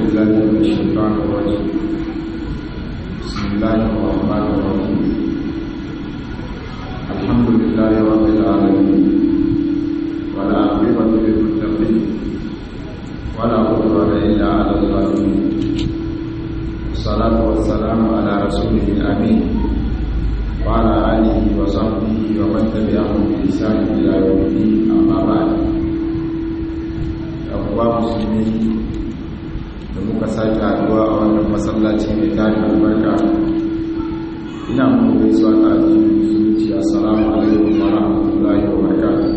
بالله من الشيطان الرجيم بسم الله الرحمن الرحيم الحمد لله رب العالمين ولا عقبة للمتقين ولا عدوان إلا على الظالمين والصلاة والسلام على رسوله الأمين وعلى آله وصحبه ومن تبعهم بإحسان إلى يوم الدين أما بعد uwa musulmi da muka sake haduwa a wannan masallaci mai tarin albarka ina muku gaisuwa ta addinin musulunci assalamu alaikum wa rahmatullahi wa barakatuh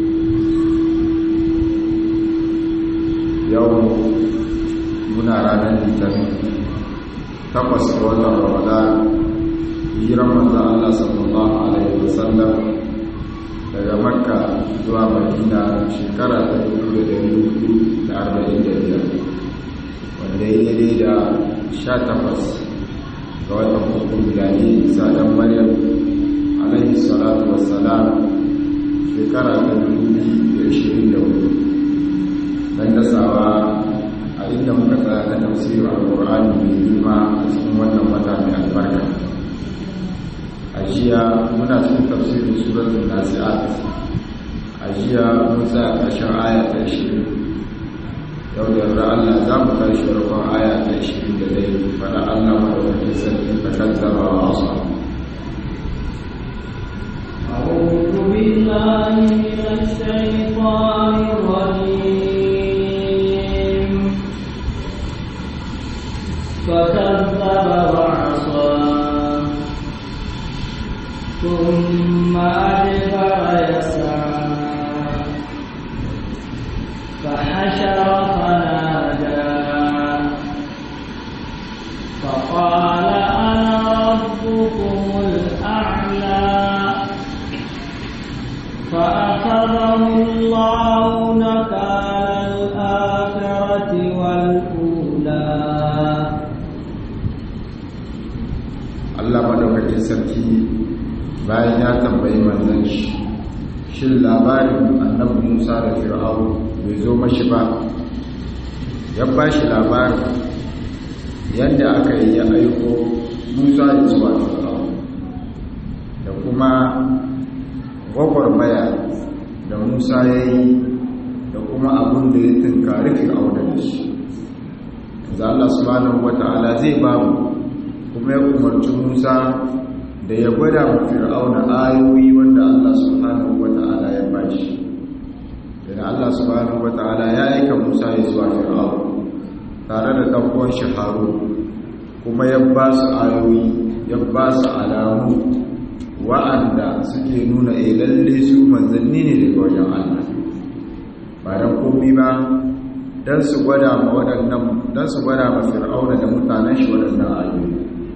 yau muna ranar litinin takwas ga watan ramadan hijiran manzan Allah sallallahu alaihi wasallam daga makka zuwa madina shekara ta 1445 wanda ya yi da 18 ga watan hukun gani sadan maryam alaihi salatu wassalam shekara ta 2024 don dasawa a inda muka tsaya na tafsirin alkur'ani mai girma a cikin wannan wata mai albarka a jiya muna cikin tafsirin suratul nasi'at a jiya mun tsaya ƙarshen aya ta 20 yau da yarda Allah za mu tashi farkon aya ta 20 da dai fara Allah madaukakin sarki ta kaddara wa asa أعوذ بالله من الشيطان الرجيم فكذب وعصى ثم أدبر يسعى فحشر فنادى فقال أنا ربكم الأعلى فأخذه الله نكال الآخرة والأولى Allah madaukakin sarki bayan ya tambayi manzon shi shin labarin annabi Musa da Fir'aun bai zo mashi ba ya ba shi labarin yadda aka yi ya aiko Musa ya zuwa Fir'aun da kuma gwagwarmaya da Musa ya yi da kuma abin da ya tunkari Fir'aun da shi da Allah subhanahu wata'ala zai ba mu kuma ya umarci Musa da ya gwada mu Fir'auna ayoyi wanda Allah subhanahu wata'ala ya bashi da Allah subhanahu wata'ala ya aika Musa ya zuwa Fir'auna tare da dan uwan shi Harun kuma ya ba su ayoyi ya ba su alamu wa'anda suke nuna eh lalle su manzanni ne daga wajen Allah ba dan komai ba dan su gwada ma waɗannan dan su gwada ma Fir'auna da mutanen shi waɗannan ayoyi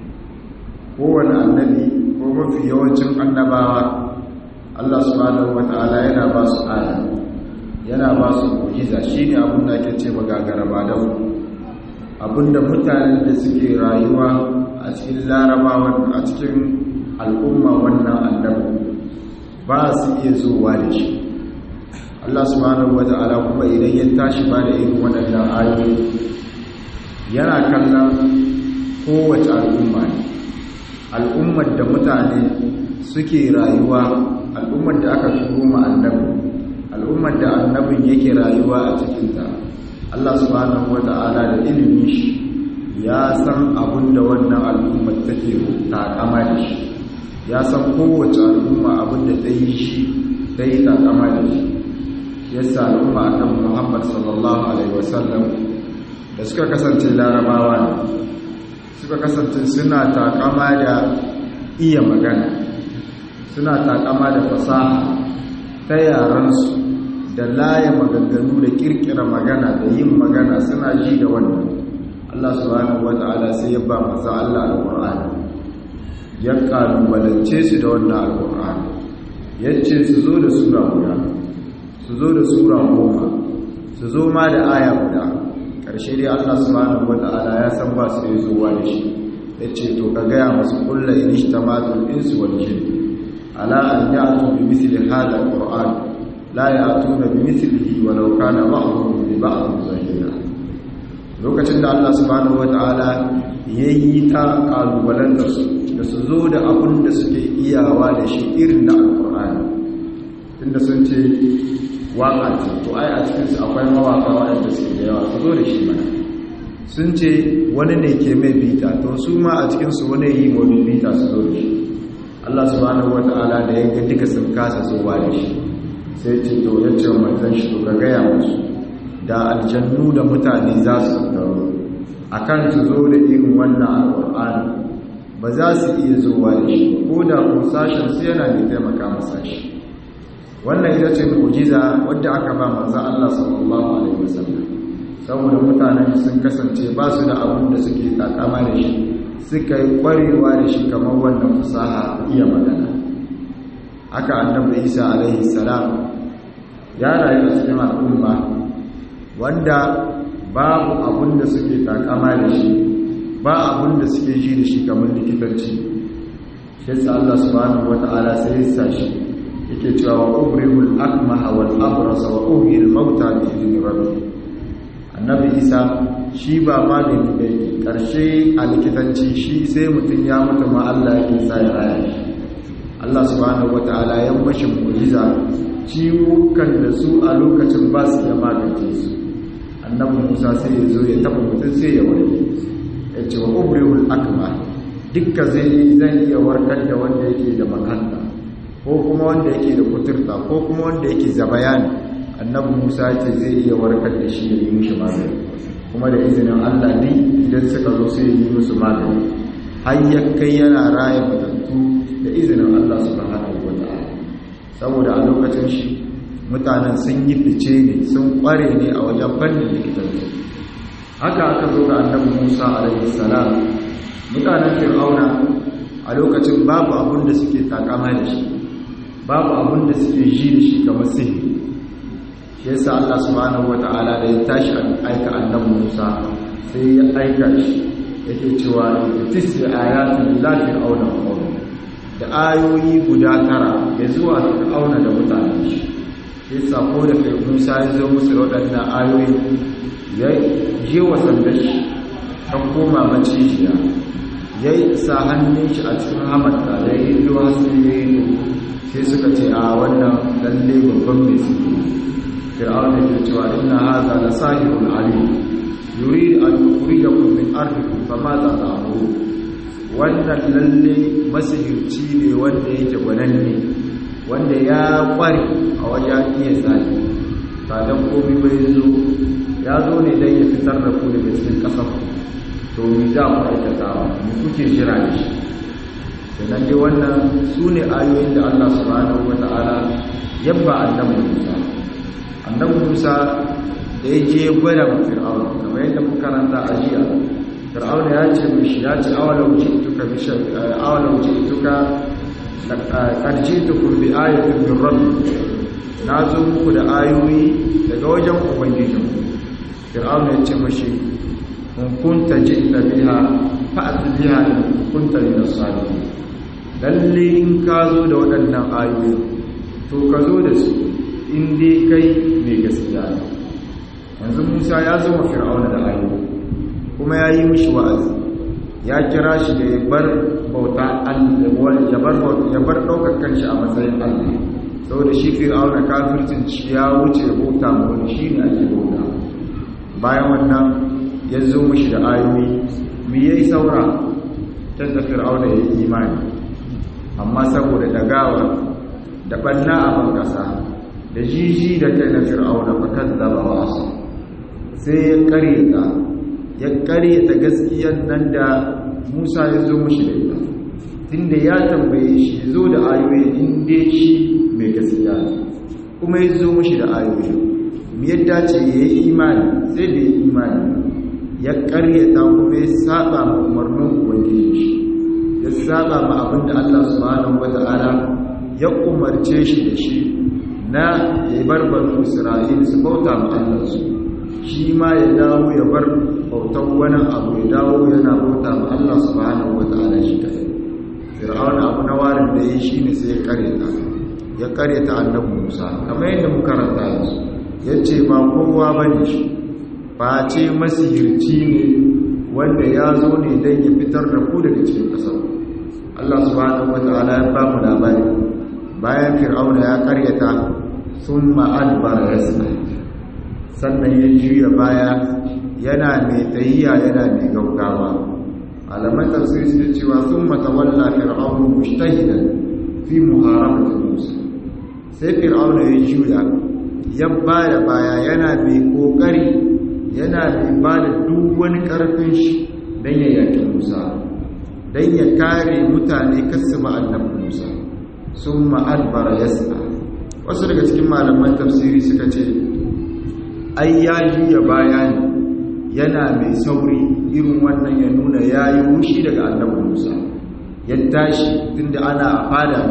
kowane annabi ko mafi yawancin annabawa Allah subhanahu wata'ala yana ba su aya yana ba su mu'jiza shine abin da ake ce magagara ba da abinda mutanen da suke rayuwa a cikin larabawa a cikin al'umma wannan annabi ba su iya zuwa da shi Allah subhanahu wata'ala kuma idan ya tashi ba da irin waɗannan ayoyi yana kallon kowace al'umma ne al'ummar da mutane suke rayuwa al'ummar da aka turo ma annabi al'ummar da annabin yake rayuwa a cikinta Allah subhanahu wata'ala da ilimin shi ya san abin da wannan al'ummar take takama da shi ya san kowace al'umma abin da ta yi shi ta yi takama da shi yasa al'umma annabi Muhammad sallallahu alaihi wasallam da suka kasance larabawa ne suka kasance suna takama da iya magana suna takama da fasaha ta yaransu da laye maganganu da kirkira magana da yin magana suna ji da wannan Allah subhanahu wata'ala sai ya ba masa Allah alƙur'ani ya kalubalance su da wannan alƙur'ani ya ce su zo da sura guda su zo da sura goma su zo ma da aya guda ƙarshe dai Allah subhanahu wata'ala ya san ba su yi zuwa da shi ya ce to ka gaya masu kulla in ishtamatul insu wal jin ala an ya'tu bi mithli hadha alquran la ya'tuna bi mithlihi walau kana ba'dhum li ba'd zahira lokacin da Allah subhanahu wata'ala ya yi ta kalubalantar su da su zo da abin da suke iyawa da shi irin na alkur'ani inda sun ce waka ce to ai a cikinsu akwai mawaka waɗanda suke da yawa su zo da shi mana sun ce wani ne ke mai bita to su ma a cikinsu wani yi wani bita su zo da shi Allah subhanahu wata'ala da ya ga duka sun kasa zuwa da shi sai ce to ya ce manzon shi to ka gaya musu da aljannu da mutane za su tattaro akan su zo da irin wannan alƙur'ani ba za su iya zuwa da shi ko da ko sashen su yana mai taimaka masa shi wannan ita ce mu'jiza wadda aka ba manzon Allah sallallahu alaihi wasallam saboda mutanen sun kasance ba su da abin da suke takama da shi suka yi kwarewa da shi kamar wannan fasaha iya magana haka annabi isa alaihi salam ya rayu a cikin al'umma wanda babu abin da suke takama da shi ba abin da suke ji da shi kamar likitanci shi sa Allah subhanahu wata'ala sai ya sa shi yake cewa wa ubrihul akmaha wal abrasa wa uhyil mauta bi idni rabbi annabi isa shi ba magani da yake karshe a likitanci shi sai mutum ya mutu ma Allah yake sa ya raya shi Allah subhanahu wata'ala ya mashi mu'jiza ciwukan da su a lokacin ba su da magance su annabi Musa sai ya zo ya taba mutum sai ya warke ya ce wa ubrihul akma dukka zai zan iya warkar da wanda yake da makanta ko kuma wanda yake da kuturta ko kuma wanda yake zabayani annabi Musa ce zai iya warkar da shi ya yi mishi magani kuma da izinin Allah ne idan suka zo sai ya yi musu magani har ya kai yana raya matattu da izinin Allah subhanahu wa ta'ala saboda a lokacin shi mutanen sun yi fice ne sun kware ne a wajen fannin likitanci haka aka zo ga annabi Musa alaihi salam mutanen Fir'auna a lokacin babu abin da suke takama da shi babu abin da suke ji da shi kamar sihiri shi yasa Allah subhanahu wata'ala da ya tashi aika annabi Musa sai ya aika shi yake cewa tisi ayatin la fir'auna wa da ayoyi guda tara ya zuwa fir'auna da mutanen shi sai sako da kai Musa ya zo musu da waɗannan ayoyi ya je wa sandar shi ta koma macijiya ya yi sa hannun shi a cikin hamarta da ya yi ruwa sai ya yi sai suka ce a wannan lalle babban mai suke fir'auna ke cewa inna hadha la sahirun alim yurid an yukhrijakum min ardikum fama za ta'muru wannan lalle masihirci ne wanda yake gwananne wanda ya kware a wajen iya tsari ba dan komai bai zo ya zo ne dan ya fitar da ku daga cikin kasar ku to mi za ku aikata mu kuke jira da shi sannan dai wannan su ne ayoyin da Allah subhanahu wata'ala yabba annabi Musa annabi Musa da ya je gwada ma Fir'auna kamar yadda muka karanta a jiya Fir'auna ya ce mishi ya ce awalau ji'tuka bi awalau ji'tuka qad ji'tukum bi ayatin min rabbi na zo muku da ayoyi daga wajen ubangiji Fir'auna ya ce mishi in kunta ji'ta biha fa'at biha in kunta min as-salihin lalle in ka zo da waɗannan ayoyi to ka zo da su in dai kai mai gaskiya ne yanzu musa ya zo ma fir'auna da ayoyi kuma ya yi mishi wa'azi ya kira shi da ya bar bauta ya bar ɗaukar kanshi a matsayin allah saboda shi fir'auna kafircin shi ya wuce bauta ma wani shi ne ake bauta bayan wannan ya zo mishi da ayoyi mu yi saura ta fir'auna ya yi imani amma saboda dagawa da banna a bankasa da jiji da kai na fir'auna fakan zaba wasu sai ya karyata ya karyata gaskiyar nan da musa ya zo mushi da ita tunda ya tambaye shi zo da ayoyi inda shi mai gaskiya ne kuma ya zo mushi da ayoyi mu yadda ce ya yi imani sai da ya imani ya karyata kuma ya saba ma umarnin ubangiji shi ya saba ma abin da Allah subhanahu wata'ala ya umarce shi da shi na ya bar banu Isra'ila su bauta ma Allah su shi ma ya dawo ya bar bautan wani abu ya dawo yana bauta ma Allah subhanahu wata'ala shi kai Fir'auna abu na warin da ya shi ne sai ya kareta ya kareta annabi Musa kamar yadda muka karanta yanzu yace ba kowa bane shi face masihirci ne wanda ya zo ne don ya fitar da ku daga cikin ƙasar Allah subhanahu wata'ala ya ba mu labari bayan fir'auna ya karyata sun ma'adbara ya sannan ya juya baya yana mai tsayiya yana mai gaugawa alaman tafsir su cewa sun matawalla fir'aunu mushtahidan fi muharabati musa sai fir'auna ya juya ya baya baya yana mai kokari yana mai ba da duk wani karfin shi don ya yaki musa don ya kare mutane kasu annabi musa sun ma'adbara ya wasu daga cikin malaman tafsiri suka ce ai ya juya baya ne yana mai sauri irin wannan ya nuna ya yi wushi daga annabi musa ya tashi tunda ana a fada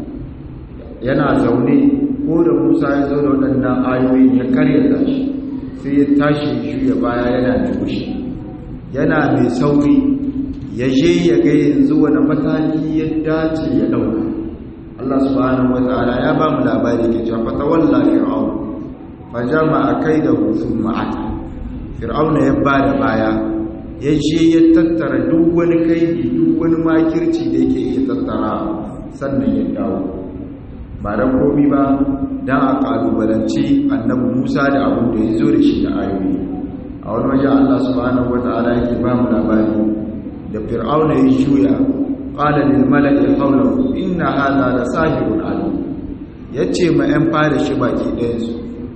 yana zaune ko da musa ya zo da waɗannan ayoyin ya karya tashi sai ya tashi ya juya baya yana mai wushi yana mai sauri ya je ya ga yanzu wani mataki ya dace ya ɗauka Allah subhanahu wa ta'ala ya ba mu labari ke cewa fatawalla fir'aun fajama kaidahu thumma ata fir'auna ya bada baya ya je ya tattara duk wani kaidi duk wani makirci da yake iya tattara sannan ya dawo ba da komi ba dan a kalubalanci annabi Musa da abin da ya zo da shi da ayoyi a wani waje Allah subhanahu wa ta'ala yake ba mu labari da fir'auna ya juya qala lil mala'i hawlahu inna hadha la sahirun alim yace ma yan fara shi baki ɗayan su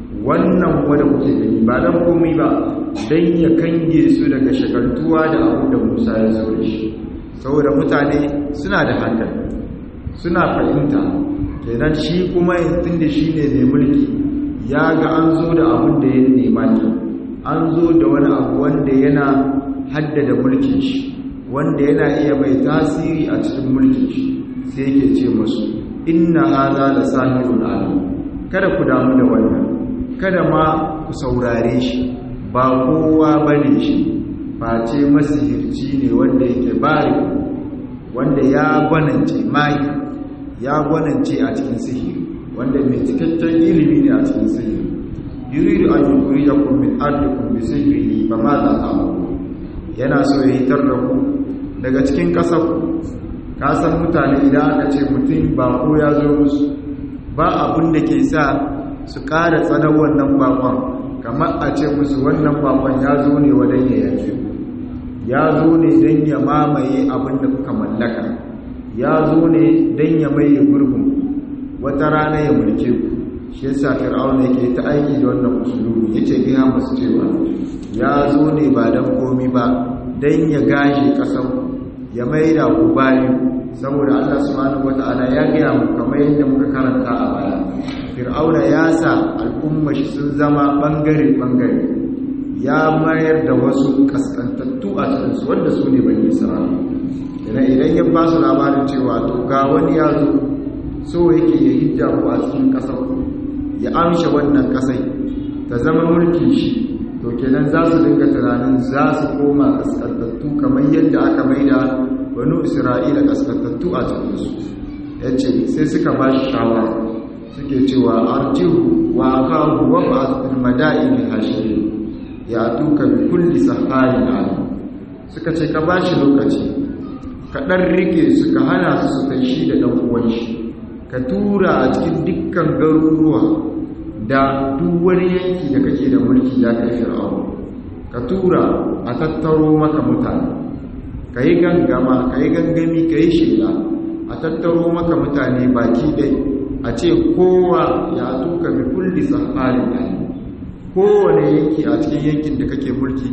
wannan wanda kuke gani ba dan komai ba dan ya kange su daga shagaltuwa da abu da Musa ya zo da shi saboda mutane suna da hankali suna fahimta kenan shi kuma tunda shine mai mulki ya ga an zo da abin da ya nema ne an zo da wani abu wanda yana haddada mulkin shi wanda yana iya mai tasiri a cikin mulkin shi sai yake ce musu inna hadha la sahirun alim kada ku damu da wannan kada ma ku saurare shi ba kowa bane shi face masihirci ne wanda yake bari wanda ya gwanance mai ya gwanance a cikin sihiri wanda mai cikakken ilimi ne a cikin sihiri yuridu an yukhrijakum min ardikum bi sihrihi fa ma za ta'malun yana so ya hitar da ku daga cikin ƙasar ka san mutane idan aka ce mutum ba ko ya zo musu ba abin da ke sa su ƙara tsanar wannan bakon kamar a ce musu wannan bakon ya zo ne wadon ya yake ya zo ne don ya mamaye abin da kuka mallaka ya zo ne don ya maye gurbin wata rana ya mulke ku shi yasa fir'auna yake ta aiki da wannan usulubi yace gaya musu cewa ya zo ne ba dan komi ba dan ya gashi kasar ya maida ku bayi saboda Allah subhanahu wataala ya gaya mu kamar yadda muka karanta a baya fir'auna ya sa al'umma shi sun zama bangare bangare ya mayar da wasu kaskantattu a cikin su wanda su ne bani isra'ila idan ya ba su labarin cewa to ga wani ya zo so yake ya hijja ku a cikin kasar ya amsha wannan kasai ta zama mulkin shi to kenan za su dinga tunanin za su koma kaskantattu kamar yadda aka maida wani isra'ila kaskantattu a cikinsu ya ce sai suka ba shi shawara suke cewa arjihu wa akahu wa ba'athul madaini hashiri ya tuka bi kulli saharin alim suka ce ka bashi lokaci ka dan rike su ka hana su su tashi da dan uwan shi ka tura a cikin dukkan garuruwa da duk wani yanki da kake da mulki ya kai fir'aun ka tura a tattaro maka mutane ka yi gangama ka yi gangami ka yi shela a tattaro maka mutane baki ɗai a ce kowa ya tuka bi kulli saharin ɗaya kowane yanki a cikin yankin da kake mulki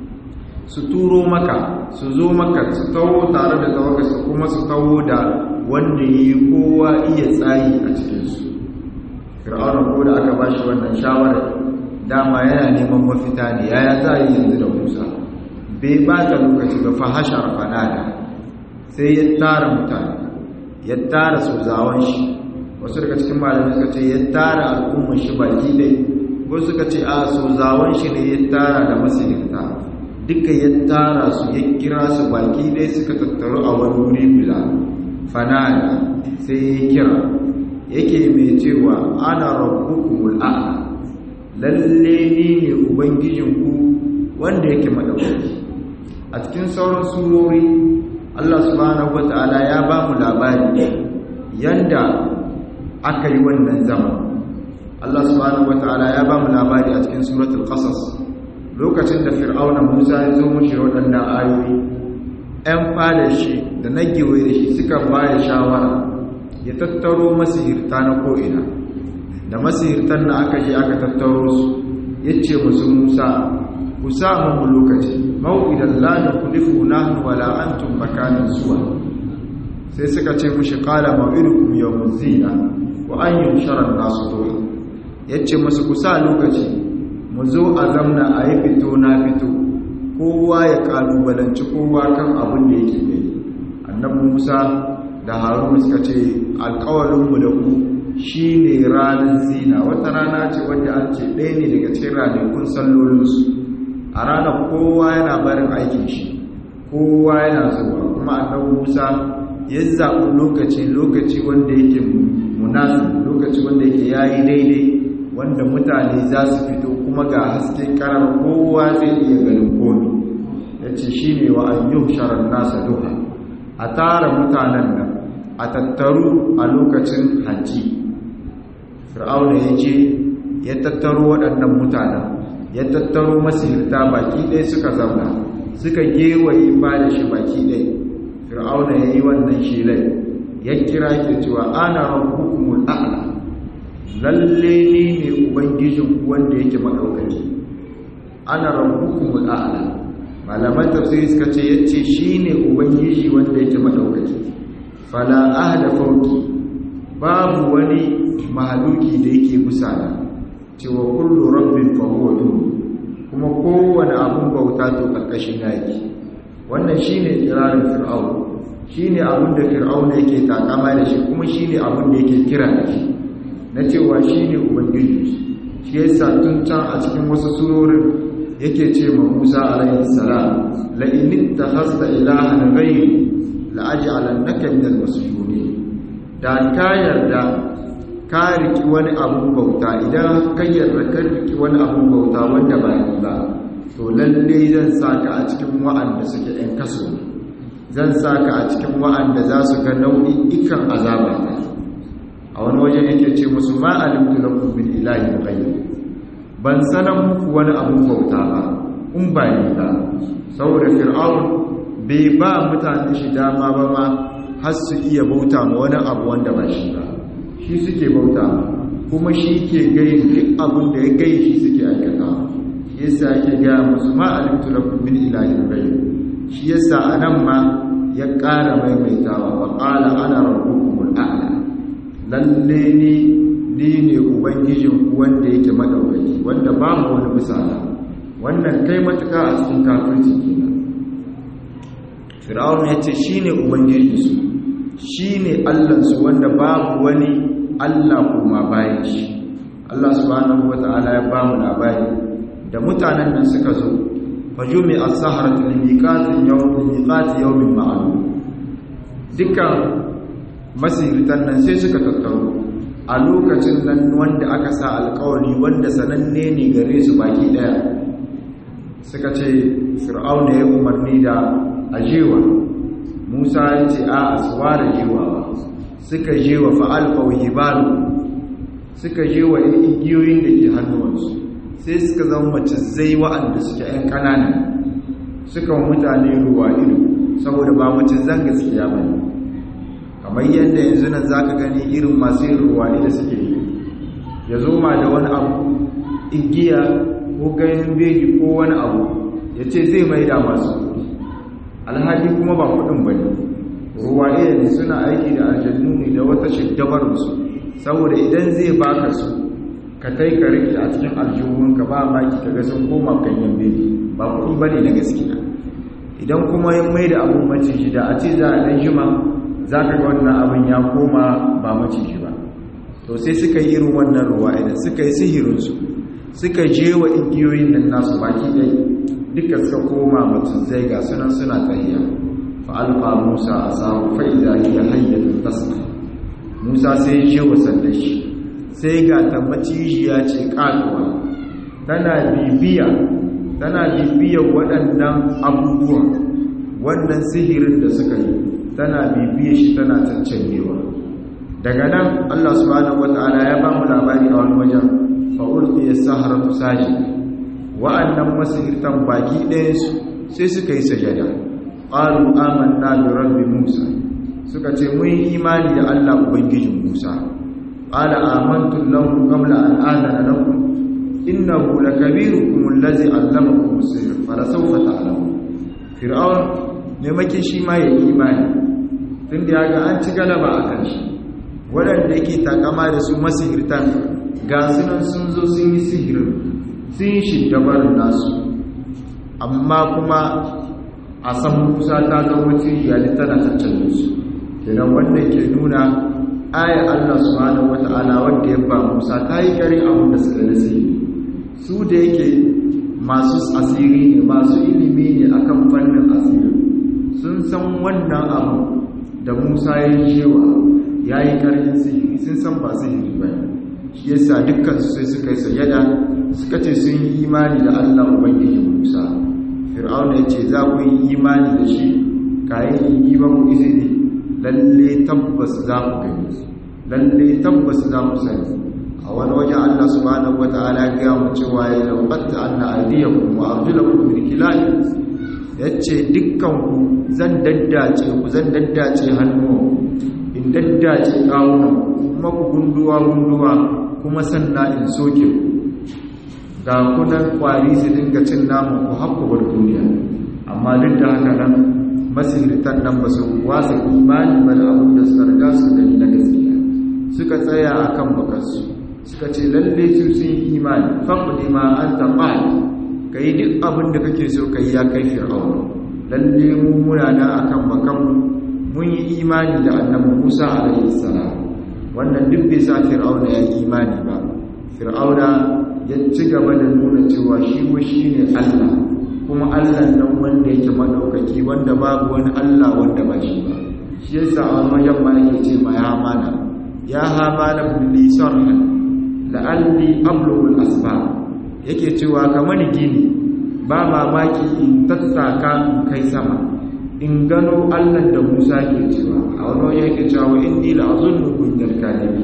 su turo maka su zo maka su tawo tare da tawagarsu kuma su tawo da wanda ya yi kowa iya tsayi a cikinsu fir'aunar ko da aka bashi wannan shawarar dama yana neman mafita ne yaya za yi yanzu da musa bai ba ta lokaci ba fahashar fanada sai ya tara mutane ya tara su zawon shi wasu daga cikin malamai suka ce ya tara al'ummar shi baki dai wasu suka ce a su zawon shi ne ya tara da masirinta duka ya tara su ya kira su baki dai suka tattaru a wani wuri bila fanada sai ya kira yake mai cewa ana rabbukumul a'la lalle ni ne ubangijinku wanda yake madaukaki a cikin sauran surori Allah subhanahu wata'ala ya ba mu labari yanda aka yi wannan zama Allah subhanahu wata'ala ya ba mu labari a cikin suratul qasas lokacin da fir'auna Musa ya zo mushi waɗannan ayoyi ɗan fada shi da na gewaye da shi suka ba da shawara ya tattaro masihirta na ko'ina da masihirtan da aka je aka tattaro su ya ce musu Musa ku sa mu lokaci mau'idan la nukhlifu nahnu wala antum makanan zuwa sai suka ce mushi qala mau'idukum yawmuz zina wa an yushara an-nasu duha yace musu ku sa lokaci mu zo a zamna a yi fito na fito kowa ya kalubalanci kowa kan abin da yake ne annabi Musa da Haruna suka ce alƙawarin mu da ku shine ranar zina wata rana ce wanda an ce ɗaya ne daga cikin ranakun sallolinsu a ranar kowa yana barin aikin shi kowa yana zuwa kuma annabi Musa ya zaɓi lokaci lokaci wanda yake munasi lokaci wanda yake yayi daidai wanda mutane za su fito kuma ga haske karar kowa zai iya ganin komi yace shine wa an yuhshara nasa duha a tara mutanen nan a tattaru a lokacin hajji fir'auna ya je ya tattaro waɗannan mutanen ya tattaro masirta baki ɗaya suka zauna suka gewaye ba da shi baki ɗaya fir'auna ya yi wannan shilai ya kira ke cewa ana hukumul a'la lalle ni ne ubangijin wanda yake maɗaukaki ana hukumul a'la malaman tafsiri suka ce yace shine ubangiji wanda yake maɗaukaki fala ahda fauki babu wani mahaluki da yake busana cewa kullu rabbin fa huwa kuma kowane abun bauta to karkashin yaki wannan shine kirarin fir'aun shine abun da fir'aun yake takama da shi kuma shine abun da yake kira da shi na cewa shine ubangiji shi yasa tun can a cikin wasu surorin yake ce ma Musa alaihi salam la in ittakhadta ilahan ghayri la aj'alannaka minal masjunin da ka yarda ka riki wani abun bauta idan ka yarda ka riki wani abun bauta wanda ba ni ba to lalle zan saka a cikin wa'anda suke ɗan kaso zan saka a cikin wa'anda za su ga nau'in ikan azaba ta a wani waje yake ce musu ma alimtu lakum min ilahin ghayr ban sanan muku wani abun bauta ba in ba ni ba saboda fir'aun bai ba mutane shi dama ba ma har su iya bauta ma wani abu wanda ba shi ba shi suke bauta kuma shi ke gayin duk abin da ya gayi shi suke aikata yasa yake gaya musu ma alimtu lakum min ilahin ghayr shi yasa anan ma ya ƙara maimaitawa wa qala ana rabbukumul a'la lalle ni ni ne ubangijin ku wanda yake madaukaki wanda babu wani misala wannan kai matuka a cikin kafirci kenan fir'aun ya ce shine ubangijinsu shine allansu wanda babu wani allah kuma bayan shi allah subhanahu wata'ala ya bamu labari da mutanen nan suka zo fajumi as-sahratu limiqatin yawmin miqati yawmin ma'lum dukkan masiritan nan sai suka tattaro a lokacin nan wanda aka sa alkawari wanda sananne ne gare su baki daya suka ce fir'auna ya umarni da ajewa musa ya ce a asuwa da jewa suka jewa fa'alfau hibalu suka jewa igiyoyin da ke hannuwansu sai suka zama mace zai wa'anda suke ‘yan ƙananan suka wa mutane ruwa ido saboda ba mace zan gaskiya ba ne kamar yadda yanzu nan za ka gani irin masu yin ruwa da suke yi ya zo ma da wani abu igiya ko ganin beji ko wani abu ya ce zai mai da masu alhaji kuma ba kudin ba ne ruwa ne suna aiki da aljannu ne da wata shiddabarsu saboda idan zai baka su ka tai ka rike a cikin aljihunka ba maki ka ga sun koma ganyen beji ba kudi ba ne na gaskiya idan kuma ya mai da abun maciji da a ce za a ɗan jima za ka ga wannan abin ya koma ba maciji ba to sai suka yi irin wannan ruwa idan suka yi sihirinsu suka je wa igiyoyin nan nasu baki ɗai duka suka koma mutum zai ga sunan suna tahiya fa alfa musa a samu fa'iza hiya hayyatun tasma musa sai ya je wa sanda shi sai ga ta macijiya ce katuwa tana bibiya tana bibiyar waɗannan abubuwan wannan sihirin da suka yi tana bibiyar shi tana cancanyewa daga nan Allah subhanahu wata'ala ya ba mu labari a wani wajen fa'ulki ya saharatu saji wa'annan masihirtan baki ɗayansu sai suka yi sajada ƙaru amanna da rabbi musa suka ce mun yi imani da Allah ubangijin musa qala amantu lahu qabla an adana lakum innahu lakabirukum allazi allamakum as-sihr fala sawfa ta'lamun fir'aun ne make shi ma ya imani tunda ya ga an ci galaba a kan shi waɗanda yake takama da su masihirtan ga sunan sun zo sun yi sihirin sun yi shiddabarin nasu amma kuma a san musa ta zama iyali tana tattalo su kenan wannan ke nuna ayar allah subhanahu wata'ala wanda ya ba musa ta yi gari abin da suka nasi su da yake masu asiri ne masu ilimi ne akan fannin asiri sun san wannan abu da musa ya yi cewa ya yi karin sihiri sun san ba sihiri ba shi yasa dukkan su sai suka yi sajada suka ce sun yi imani da allah ubangijin musa fir'auna ya ce za ku yi imani da shi kayan yi ba ku izini lalle tabbas za ku gani lalle tabbas za ku sani a wani waje Allah subhanahu wata'ala ya gaya mu cewa ya labatta anna aydiyakum wa arjulakum min khilal yace dukkan ku zan daddace ku zan daddace hannu in daddace kawunan kuma ku gunduwa gunduwa kuma sannan in soke ku ga kunan kwari su dinga cin namu ku haƙuwar duniya amma duk da haka nan masirtan nan ba su wasa imani ba da abin da suka riga su gani na gaskiya suka tsaya a kan bakarsu suka ce lalle su sun yi imani faɗi ma an taɓa ka yi duk abin da kake so ka yi ya kai fir'auna lalle mu muna na a kan bakanmu mun yi imani da annabi musa alaihi salam wannan duk bai sa fir'auna ya yi imani ba fir'auna ya ci gaba da nuna cewa shi wa shi ne Allah kuma Allah nan wanda yake madaukaki wanda babu wani Allah wanda ba shi ba shi yasa a wajen ma yake ce ma ya hamana ya hamana billi sarhan la'alli ablughu al-asbab yake cewa kamar gini ba mamaki in tattaka in kai sama in gano Allah da Musa ke cewa a wani wajen yake cewa inni la'azunnu kunyal kalibi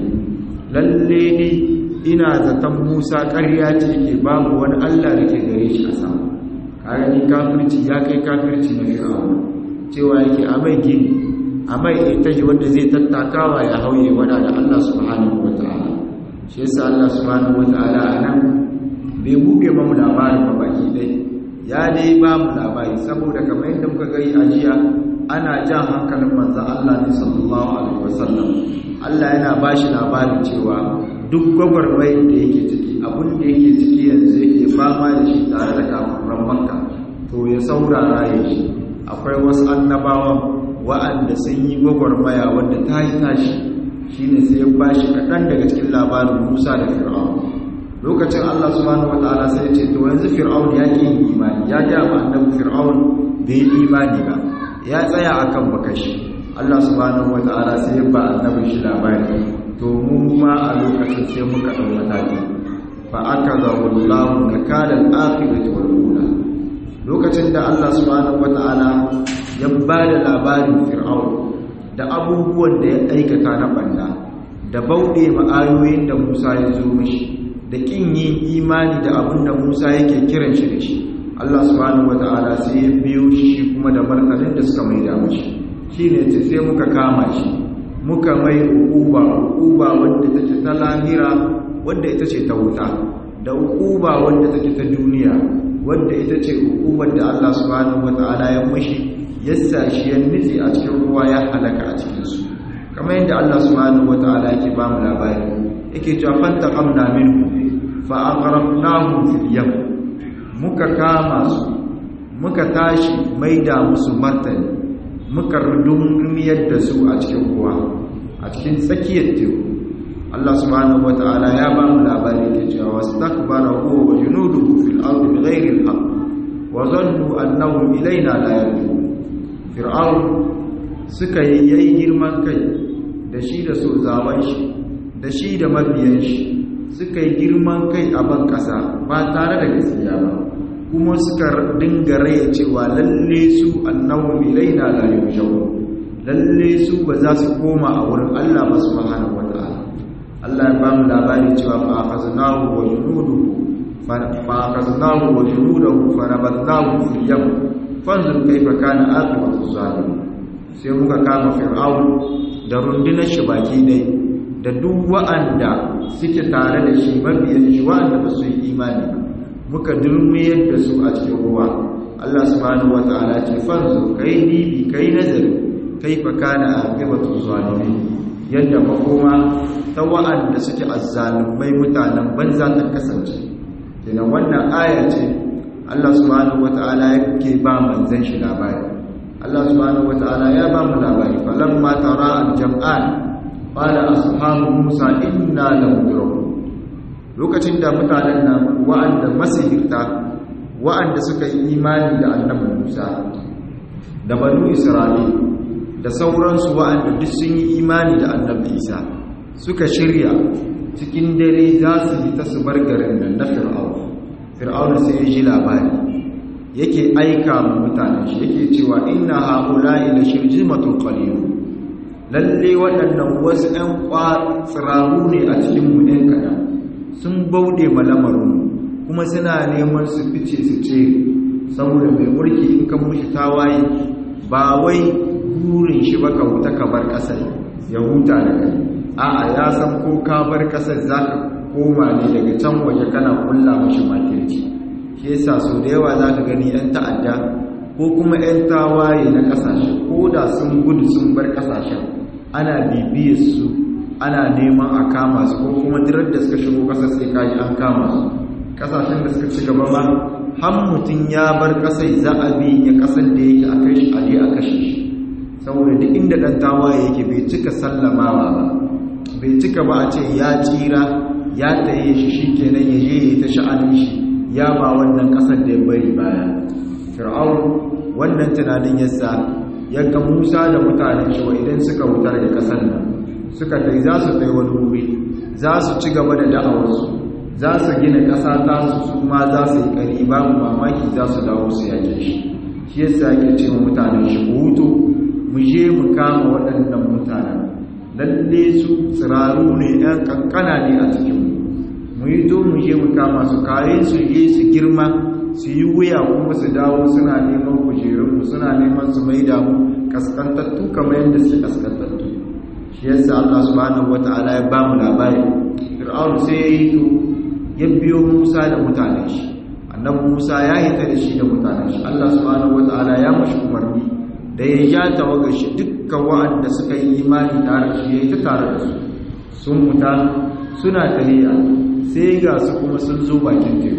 lalle ni ina zaton Musa ƙarya ce ke babu wani Allah da ke gare shi a sama kaga ni kafirci ya kai kafirci na fir'auna cewa yake a mai gini a mai itaji wanda zai tattakawa ya hauye wada da Allah subhanahu wataala shi yasa Allah subhanahu wataala anan bai buge mu labarin ba baki dai ya dai ba mu labari saboda kamar yadda muka gani a jiya ana jan hankalin manzo Allah ne sallallahu alaihi wasallam Allah yana bashi labarin cewa duk gwagwarmai da yake ciki abin da yake ciki yanzu yake fama da shi tare da kafiran makka to ya saurara ya shi akwai wasu annabawan wa'anda sun yi gwagwarmaya wanda ta yi tashi shine sai ya bashi kaɗan daga cikin labarin musa da fir'aun lokacin allah subhanahu wataala sai ya ce to yanzu fir'aun ya ƙi yin imani ya ga ma annabi fir'aun bai yi imani ba ya tsaya akan bakashi allah subhanahu wataala sai ya ba annabin shi labari to mu ma a lokacin sai muka ɗau mataki fa aka zawo lahu na kalan akhirati wal ula lokacin da Allah subhanahu wata'ala ya ba da labarin fir'aun da abubuwan da ya aikata na banda da bauɗe ma'ayoyin da Musa ya zo mishi da kin yin imani da abin da Musa yake kiran shi da shi Allah subhanahu wata'ala sai ya biyo shi kuma da martanin da suka maida mishi shine sai muka kama shi muka mai ukuba ukuba wanda take ta lahira wanda ita ce ta wuta da ukuba wanda take ta duniya wanda ita ce ukubar da Allah subhanahu wataala ya mushi yassa shi ya nitsi a cikin ruwa ya halaka a cikin su kamar yadda Allah subhanahu wataala yake ba mu labari yake cewa fantaqamna minhu fa aqrabnahum fil yam muka kama su muka tashi maida musu martani muka rudumiyar da su a cikin ruwa a cikin tsakiyar teku Allah subhanahu wata'ala ya ba mu labari ke cewa wastakbara huwa wa junuduhu fil ardi bighairi al-haqq wa dhannu annahum ilayna la yarji'un fir'aun suka yayi girman kai da shi da sozawan shi da shi da mabiyan shi suka yi girman kai a ban kasa ba tare da gaskiya ba kuma suka dinga raya cewa lalle su annahu ilaina la yushawu lalle su ba za su koma a wurin Allah ba subhanahu wataala Allah ya ba mu labari cewa fa akhadnahu wa junuduhu fa akhadnahu wa junuduhu fa nabadnahu fil yam fanzur kayfa kana aqibatu zalim sai muka kama fir'aun da rundunar shi baki dai da duk wa'anda suke tare da shi mabiyan shi wa'anda ba su yi imani ba muka durmiyar da su a cikin ruwa Allah subhanahu wata'ala ce fanzu kai dibi kai nazari kai fa kana aqibatu zalimin yadda makoma ta wa'anda suke azzalumai mutanen banza ta kasance kenan wannan aya ce Allah subhanahu wata'ala yake ba manzon shi labari Allah subhanahu wata'ala ya ba mu labari falamma tara al-jam'an qala ashabu musa inna lamudrakun lokacin da mutanen nan wa'anda masihirta wa'anda suka yi imani da annabi Musa da banu Isra'il da sauransu wa'anda duk sun yi imani da annabi Isa suka shirya cikin dare za su yi ta su bar garin nan na Fir'aun Fir'aun sai ya ji labari yake aika mu mutanen shi yake cewa inna haula'i la shirjimatun qalilun lalle waɗannan wasu ɗan tsiraru ne a cikin mu ɗan kaɗan sun bauɗe malamarin kuma suna neman su fice su ce saboda mai mulki in ka mushi tawaye ba wai burin shi ba ka huta ka bar ƙasar ya huta da kai a'a ya san ko ka bar ƙasar za ka koma ne daga can waje kana kulla mashi makirci shi yasa sau da yawa za ka gani 'yan ta'adda ko kuma 'yan tawaye na ƙasashe ko da sun gudu sun bar ƙasashen ana bibiyar su ana neman a kama su ko kuma dirar da suka shigo kasar sai kaji an kama su kasashen da suka ci gaba ba har mutum ya bar kasai za a bi ya kasar da yake a kai shi a je a kashe shi saboda duk inda dan tawaye yake bai cika sallamawa ba bai cika ba a ce ya tsira ya taye shi shikenan ya je ya ta sha'anin shi ya ba wannan kasar da ya bari baya fir'aun wannan tunanin yasa ya ga Musa da mutanen shi wa idan suka wuta daga kasar nan suka tai za su kai wani wuri za su ci gaba da da'awarsu za su gina ƙasa ta su su ma za su yi ƙari babu mamaki za su dawo su yake shi shi yasa yake ce wa mutanen shi hutu mu je mu kama waɗannan mutanen lalle su tsiraru ne ɗan ƙanƙana ne a cikin mu yi to mu je mu kama su kare su je su girma su yi wuya kuma su dawo suna neman kujerunmu suna neman su maida mu kaskantattu kamar yadda suke kaskantattu shi yasa Allah subhanahu wata'ala ya ba mu labari Fir'aun sai ya yi to ya biyo Musa da mutanen shi annabi Musa ya yi ta da shi da mutanen shi Allah subhanahu wata'ala ya mashi umarni da ya ja tawagar shi dukkan wa'anda suka yi imani tare da shi ya yi ta tare da su sun muta suna tahiya sai ga su kuma sun zo bakin teku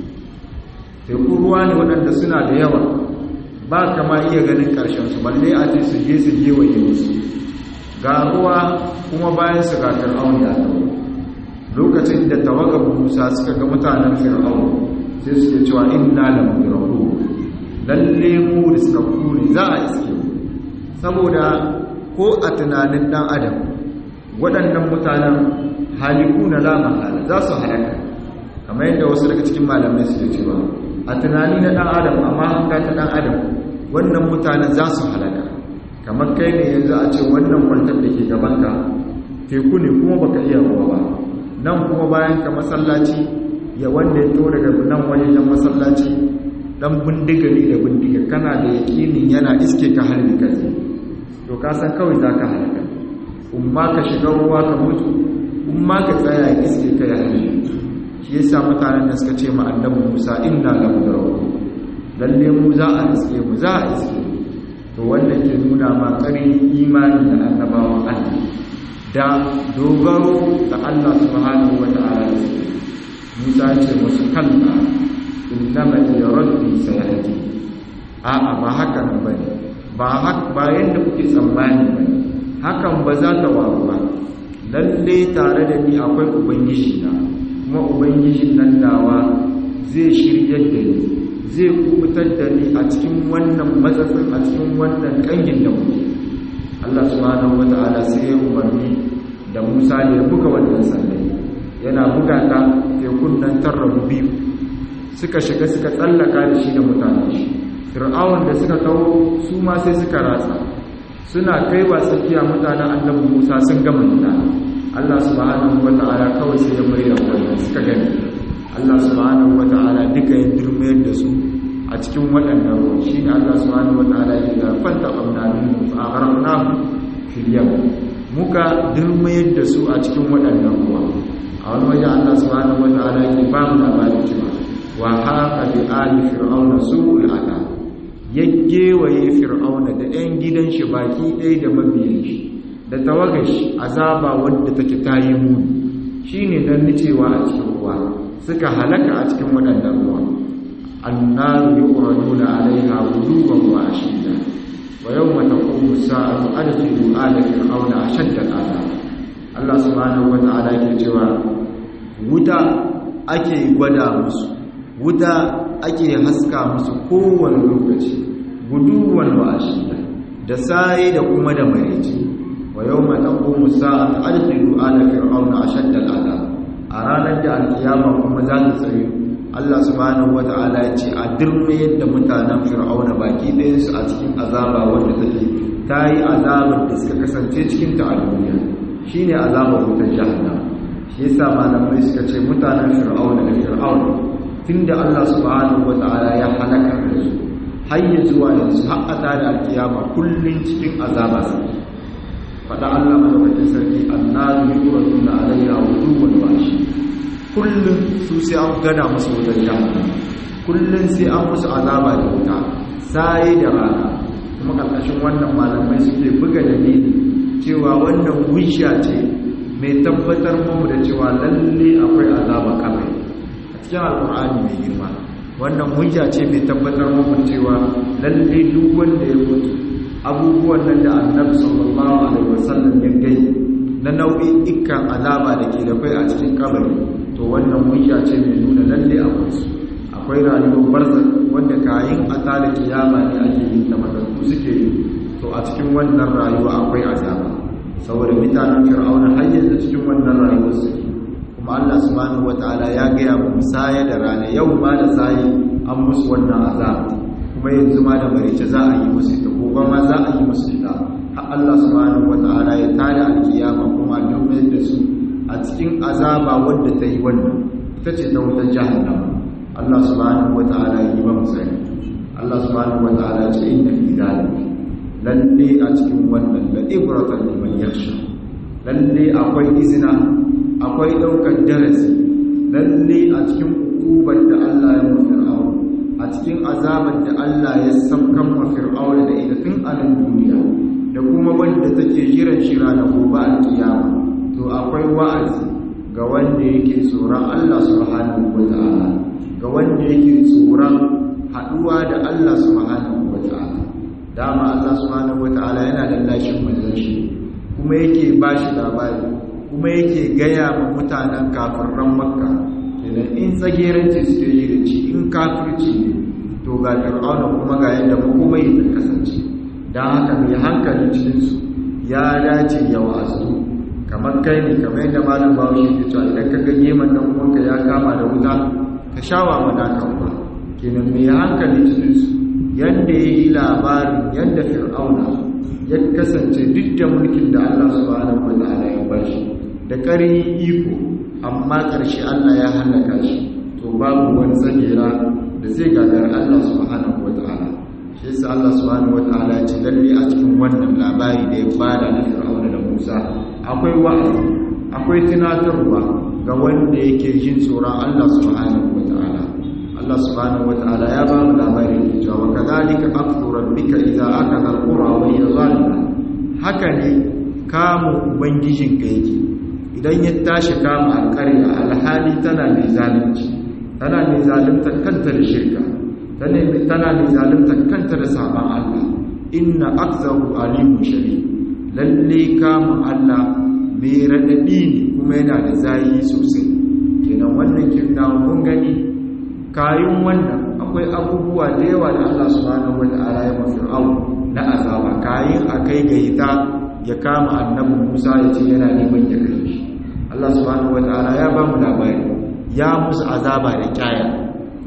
teku ruwa ne waɗanda suna da yawa ba kama iya ganin ƙarshen su balle a ce su je su je waje musu ga ruwa kuma bayan su ga fir'aun ya tawo lokacin da tawagar musa suka ga mutanen fir'aun sai suke cewa inna la mudraku lalle mu riskaku ne za a iske saboda ko a tunanin dan adam waɗannan mutanen haliku na la mahala za su halaka kamar yadda wasu daga cikin malamai suke cewa a tunani na dan adam amma hanga ta dan adam wannan mutanen za su halaka kamar kai ne yanzu a ce wannan kwantar da ke gabanka teku ne kuma baka iya ruwa ba nan kuma bayan ka masallaci ya wanda ya to daga nan wajen masallaci dan bindiga ne da bindiga kana da yakinin yana iske ka halin ka to ka san kawai za ka halaka umma ka shiga ruwa ka mutu umma ka tsaya ya iske ka ya halin shi yasa mutanen da suka ce ma annabi Musa inna la mudraku lalle mu za a iske mu za a iske to wanda ke nuna ma ƙarin imani da annabawan Allah da dogaro da Allah subhanahu wa ta'ala da su Musa ce musu kalla innama ya rabbi sayahdi a'a ba haka nan bane ba haka ba yanda kuke tsammani bane hakan ba za ta waru ba lalle tare da ni akwai ubangiji na kuma ubangijin nan nawa zai shiryar da ni zai kubutar da ni a cikin wannan matsatsin a cikin wannan kangin da muke Allah subhanahu wata'ala sai ya umarni da Musa ne ya buga wannan sandai yana buga ta tekun nan tarrabu biyu suka shiga suka tsallaka da shi da mutane shi fir'aun da suka kawo su ma sai suka ratsa suna kaiwa tsakiya mutanen annabi Musa sun gama nuna Allah subhanahu wata'ala kawai sai ya mai da wannan suka gani Allah subhanahu wata'ala duka ya dirmayar da su a cikin waɗannan ruwa shi ne Allah subhanahu wata'ala ya ga fanta amna min fa aghraqnahu fil yam muka dirmayar da su a cikin waɗannan ruwa a wani waje Allah subhanahu wata'ala ya ba mu labarin cewa wa haka bi ali fir'auna su'ul adab ya gewaye fir'auna da 'yan gidan shi baki ɗaya da mabiyan shi da tawagar shi azaba wadda take tayi muni shine dan nicewa a cikin ruwa suka halaka a cikin waɗannan ruwa annaru yuqraduna alaiha wuduban wa ashiya wa yawma taqumu as-sa'atu adkhilu ala fir'auna ashadda al-'adab Allah subhanahu wa ta'ala yake cewa wuta ake gwada musu wuta ake haska musu kowane lokaci guduwan wa'ashiya da sai da kuma da maraici wa yau ma taqumu sa'atu adkhilu ala fir'auna ashadda al'adab a ranar da alkiyama kuma za ta tsaye Allah subhanahu wata'ala ya ce a dirme yadda mutanen fir'auna baki ɗayan su a cikin azaba wanda take ta yi azabar da suka kasance cikin ta a duniya shine azabar wutar jahannam shi yasa malamai suka ce mutanen fir'auna da fir'auna tunda Allah subhanahu wata'ala ya halaka da su har ya zuwa yanzu har a tada alkiyama kullun cikin azaba su fada Allah madaukakin sarki annabi yuraduna alayha wujuban washi kullun su sai an gada musu wutar jahannam kullun sai an musu azaba da wuta sai da rana kuma karkashin wannan malamai suke buga dalili cewa wannan hujja ce mai tabbatar mu da cewa lalle akwai azaba kabari cikin alkur'ani mai girma wannan hujja ce mai tabbatar muku cewa lalle duk wanda ya mutu abubuwan nan da annabi sallallahu alaihi wasallam ya gai na nau'in ikkan azaba da ke da kai a cikin kabari to wannan hujja ce mai nuna lalle akwai su akwai rayuwar barzak wanda kayin a tada kiyama ne ake yin ta matattu suke yi to a cikin wannan rayuwa akwai azaba saboda mutanen fir'auna har yanzu cikin wannan rayuwar suke kuma Allah subhanahu wataala ya gaya mu musaya da rana yau ma da sai an musu wannan azab kuma yanzu ma da marice za a yi musu ita gobe ma za a yi musu ita har Allah subhanahu wataala ya tada alkiyama kuma dukkan da su a cikin azaba wanda ta yi wannan ita ce ta wutar jahannama Allah subhanahu wataala ya yi ba mu sani Allah subhanahu wataala ce inna fi zalika lalle a cikin wannan la ibratan liman yakhsha lalle akwai izina akwai ɗaukar darasi lalle a cikin hukubar da Allah ya mafi fir'aun a cikin azabar da Allah ya saukan ma fir'aun da ita tun a nan duniya da kuma wanda take jiran shira na gobe alkiyama to akwai wa'azi ga wanda yake tsoron Allah subhanahu wata'ala ga wanda yake tsoron haɗuwa da Allah subhanahu wata'ala dama Allah subhanahu wata'ala yana lallashin manzon shi kuma yake bashi labari kuma yake gaya ma mutanen kafirran makka kenan in tsageranci suke yi da ci in kafirci ne to ga fir'auna kuma ga yadda kuma yi ta kasance don haka mai hankali cikinsu ya dace ya wasu kamar kai ne kamar yadda malam bawo shi ke cewa idan ka ga geman dan uwanka ya kama da wuta ka shawa mana kanwa kenan mai hankali cikinsu yadda ya yi labarin yadda fir'auna ya kasance duk da mulkin da Allah subhanahu wa ta'ala ya bashi da ƙarin iko amma ƙarshe Allah ya halaka shi to babu wani tsagera da zai gagar Allah subhanahu wata'ala shi yasa Allah subhanahu wata'ala ya ce lalle a cikin wannan labari da ya bada na Fir'auna da Musa akwai wa'azi akwai tunatarwa ga wanda yake jin tsoron Allah subhanahu wata'ala Allah subhanahu wata'ala ya ba mu labari da cewa kadhalika akhdhu rabbika idza akadha al-qura wa hiya zalima haka ne kamun ubangijinka yake idan ya tashi kama alƙarya alhali tana mai zalunci tana mai zalunta kanta da shirka tana mai zalunta kanta da saban Allah inna akzahu alimu shari lalle kama Allah mai raɗaɗi ne kuma yana da zayi sosai kenan wannan kirna mun gani kayan wannan akwai abubuwa da yawa da Allah subhanahu wata'ala ya mafi au na azaba kayan akai ga ita ya kama annabi Musa ya ce yana neman ya kai shi Allah subhanahu wataala ya ba mu labari ya musu azaba da kyaya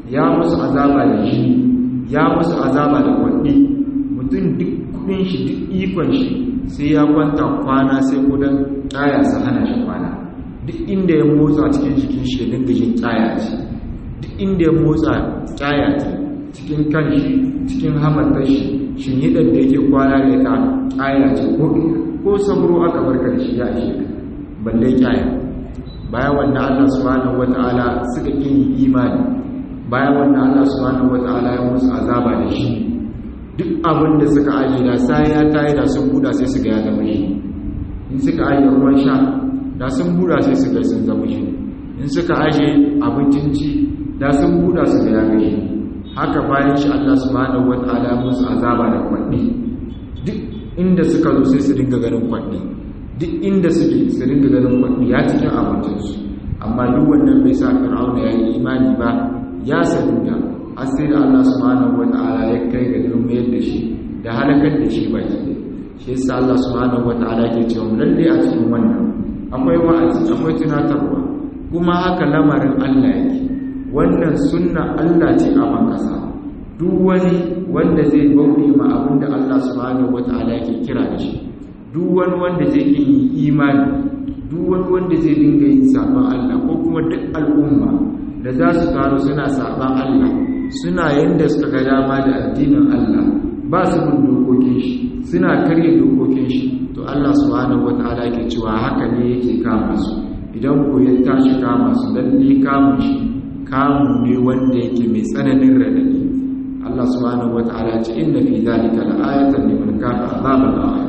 ya musu azaba da jini ya musu azaba da kwanni mutum duk kudin shi duk ikon shi sai ya kwanta kwana sai kudan kaya su hana shi kwana duk inda ya motsa cikin jikin shi ya dinga jin kaya ce duk inda ya motsa kaya ce cikin kan shi cikin hamatar shi shinhidar da yake kwana da ita kaya ce ko sabro aka barka da shi ya ishe ka balle kaya bayan wannan Allah subhanahu wata'ala suka kin imani bayan wannan Allah subhanahu wata'ala ya musu azaba da shi duk abin da suka aje da sai ya tayi da sun buda sai su ga ya zama shi in suka aje ruwan sha da sun buda sai su ga sun zama shi in suka aje abincin ci da sun buda su ga ya ga shi haka bayan shi Allah subhanahu wata'ala ya musu azaba da kwanni duk inda suka zo sai su dinga ganin kwanni duk inda suke su dinga ganin kwanni ya cikin abincinsu amma duk wannan bai sa fir'auna ya yi imani ba ya saduda har sai da Allah subhanahu wata'ala ya kai ga durmiyar da shi da halakar da shi baki shi yasa Allah subhanahu wata'ala ke cewa lalle a cikin wannan akwai wa'azi akwai tunatarwa kuma haka lamarin Allah yake wannan sunna Allah ce a bankasa duk wani wanda zai bauɗe ma abin da Allah subhanahu wata'ala yake kira da shi duk wani wanda zai yi imani duk wani wanda zai dinga yin saban Allah ko kuma duk al'umma da za su taru suna saban Allah suna yanda suka ga dama da addinin Allah ba su bin dokokin shi suna karya dokokin shi to Allah subhanahu wata'ala yake cewa haka ne yake kama su idan ko ya tashi kama su lalle kamun shi kamu ne wanda yake mai tsananin radadi Allah subhanahu wata'ala ce inna fi zalika la'ayatan liman kafa azaban a'im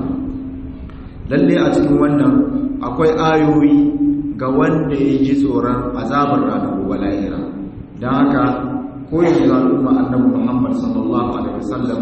lalle a cikin wannan akwai ayoyi ga wanda ya ji tsoron azabar ranar gobe lahira don haka ko yanzu al'umma annabi Muhammad sallallahu alaihi wasallam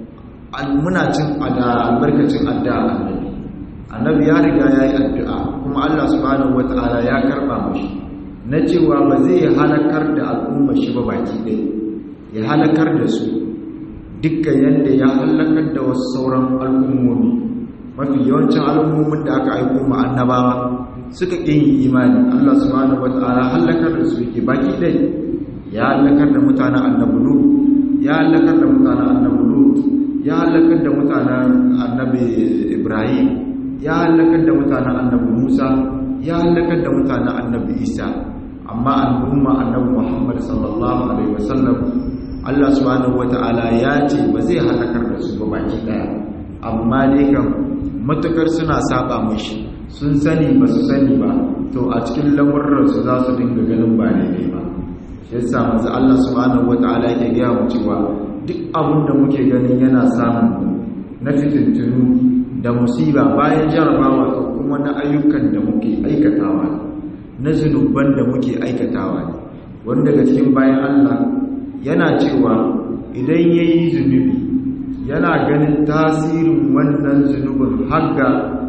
muna cin albarkacin addu'a annabi annabi ya riga ya yi addu'a kuma Allah subhanahu wata'ala ya karba mashi na cewa ba zai halakar da al'umma shi ba baki ɗaya ya halakar da su dukkan yadda ya halakar da wasu sauran al'ummomi mafi yawancin al'ummomin da aka aiko ma annabawa suka ƙin yi imani Allah subhanahu wata'ala halakar da su yake baki ɗaya ya halakar da mutanen annabi Lut ya halakar da mutanen annabi Lut ya halakar da mutanen annabi Ibrahim ya halakar da mutanen annabi Musa ya halakar da mutanen annabi Isa amma al'umma annabi Muhammad sallallahu alaihi wasallam Allah subhanahu wata'ala ya ce ba zai halakar da su ba baki daya amma dai kan matukar suna saba mishi sun sani ba su sani ba to a cikin lamurran su za su dinga ganin ba daidai ba shi yasa manzo Allah subhanahu wata'ala yake ga mu cewa duk abin da muke ganin yana samun na fitintunu da musiba bayan jarabawa ko kuma na ayyukan da muke aikatawa na zunuban da muke aikatawa ne wanda daga cikin bayan Allah yana cewa idan ya yi zunubi yana ganin tasirin wannan zunubin har ga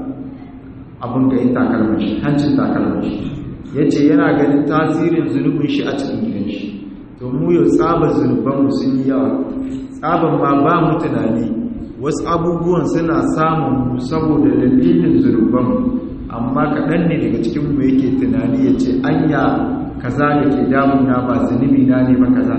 abin ga yi takalmashi hancin takalmashi ya ce yana ganin tasirin zunubin shi a cikin gidan shi to mu yau tsabar zunubanmu sun yi yawa tsabar ma ba mu tunani wasu abubuwan suna samun mu saboda dalilin zunubanmu amma kaɗan ne daga cikinmu yake tunani ya ce anya kaza da ke damuna ba zunubi na ne ba kaza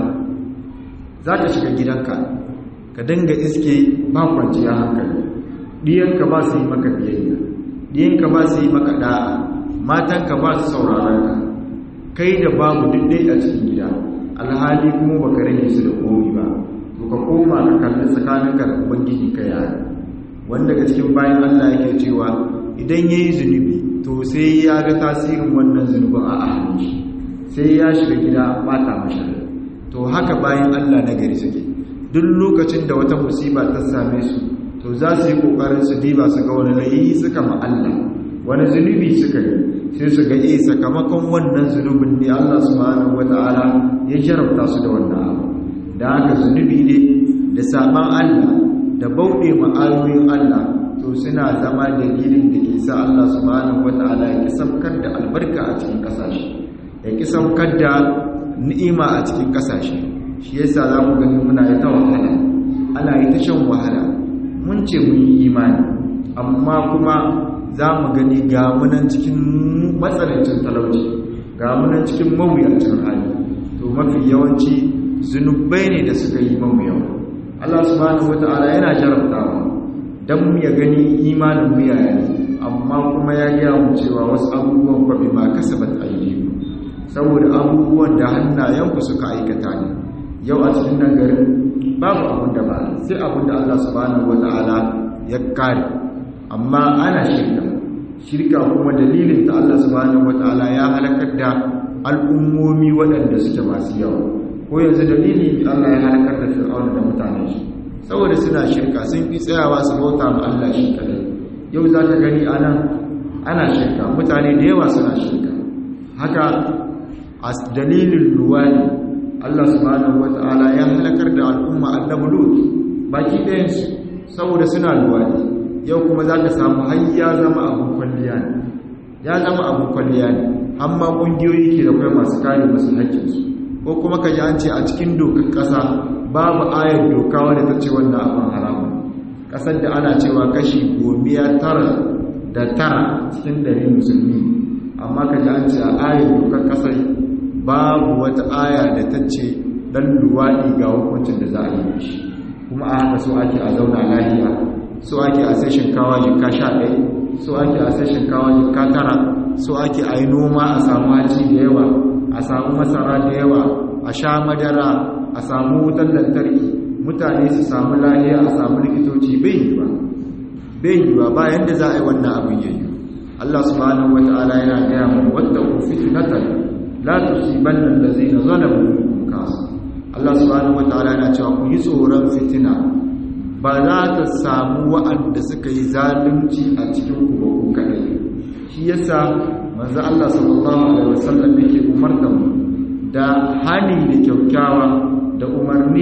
za ka shiga gidanka ka dinga iske ba kwanciya hankali ɗiyanka ba su yi maka biyayya ɗiyanka ba su yi maka ɗa'a matanka ba su sauraron ka kai da babu duk dai a cikin gida alhali kuma ba ka rage su da komi ba to ka koma ka kalli tsakaninka da ubangiji ka yaya wanda daga cikin bayan allah yake cewa idan ya yi zunubi to sai ya ga tasirin wannan zunubin a ahalin shi sai ya shiga gida bata mashi to haka bayan Allah na gari suke duk lokacin da wata musiba ta same su to za su yi kokarin su diba su ga wani layi suka ma Allah wani zunubi suka yi sai su ga eh sakamakon wannan zunubin ne Allah subhanahu wataala ya jarabta su da wannan abu da haka zunubi ne da saban Allah da bauɗe ma ayoyin Allah to suna zama dalilin da ke sa Allah subhanahu wataala ya kisafkar da albarka a cikin kasashe ya ki saukar da ni'ima a cikin kasashe shi yasa za mu gani muna yi ta wahala ana yi ta shan wahala mun ce mun yi imani amma kuma za mu gani ga munan cikin matsalancin talauci ga munan cikin mawuyacin hali to mafi yawanci zunubai ne da suka yi mamu yawa Allah subhanahu wata'ala yana jarabta mu dan mu ya gani imanin mu yaya amma kuma ya gaya mu cewa wasu abubuwan fa bima kasabat aydikum saboda abubuwan da hannayenku suka aikata ne yau a cikin nan garin babu abin da ba sai abin da Allah subhanahu wata'ala ya kare amma ana shirka shirka kuma dalilin ta Allah subhanahu wata'ala ya halakar da al'ummomi waɗanda suke masu yawa ko yanzu dalili Allah ya halakar da fir'auna da mutane shi saboda suna shirka sun fi tsayawa su bauta ma Allah shi kadai yau za ka gani anan ana shirka mutane da yawa suna shirka haka a dalilin luwani Allah subhanahu wata'ala ya halakar da al'umma annabi Lut baki ɗayansu saboda suna luwani yau kuma za ka samu har ya zama abun kwalliya ne ya zama abun kwalliya ne amma ƙungiyoyi ke da kai masu kare masu haƙƙinsu ko kuma ka ji an ce a cikin dokar ƙasa babu ayar doka wadda ta ce wannan abin haramun ƙasar da ana cewa kashi gomiya tara da tara cikin dari musulmi amma ka ji an ce a ayar dokar ƙasar babu wata aya da ta ce ɗan luwaɗi ga hukuncin da za a yi shi kuma a haka so ake a zauna lafiya so ake a sai shinkawa jika sha ɗaya so ake a sai shinkawa jika tara so ake a yi noma a samu haji da yawa a samu masara da yawa a sha madara a samu wutan lantarki mutane su samu lahiya a samu likitoci bai yi ba bai yi ba bayan da za a yi wannan abin yayi Allah subhanahu wata'ala yana gaya mu wadda ku fitnatan la tusibanna allazina zalamu minkum kasa Allah subhanahu wata'ala yana cewa ku yi tsoron fitina ba za ta samu wa'anda suka yi zalunci a cikin ku ba ku kadai shi yasa manzo Allah sallallahu alaihi wasallam yake umarta mu da hani da kyaukyawa da umarni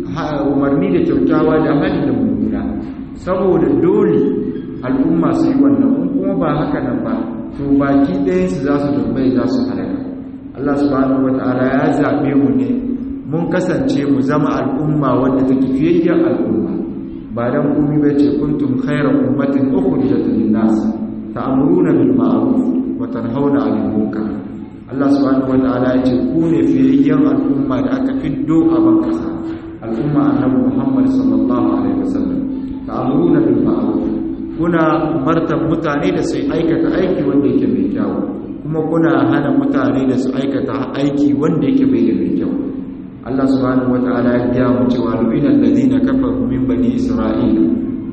umarni da kyaukyawa da hani da mummuna saboda dole al'umma su yi wannan in kuma ba haka nan ba to baki ɗayan su za su dumbai za su halaka Allah subhanahu wataala ya zabe mu ne mun kasance mu zama al'umma wanda take fiyayyar al'umma ba dan komai ba ce kuntum khayra ummatin ukhrijat lin-nas ta'muruna bil ma'ruf wa tanhauna 'anil munkar Allah subhanahu wataala ya ce ku ne fiyayyen al'umma da aka fiddo a ban kasa al'umma annabi Muhammad sallallahu alaihi wasallam ta'muruna bil ma'ruf kuna martan mutane da su aikata aiki wanda yake mai kyau kuma kuna hana mutane da su aikata aiki wanda yake bai da mai kyau Allah subhanahu wataala ya gaya mu cewa lu'ina alladhina kafaru min bani isra'ila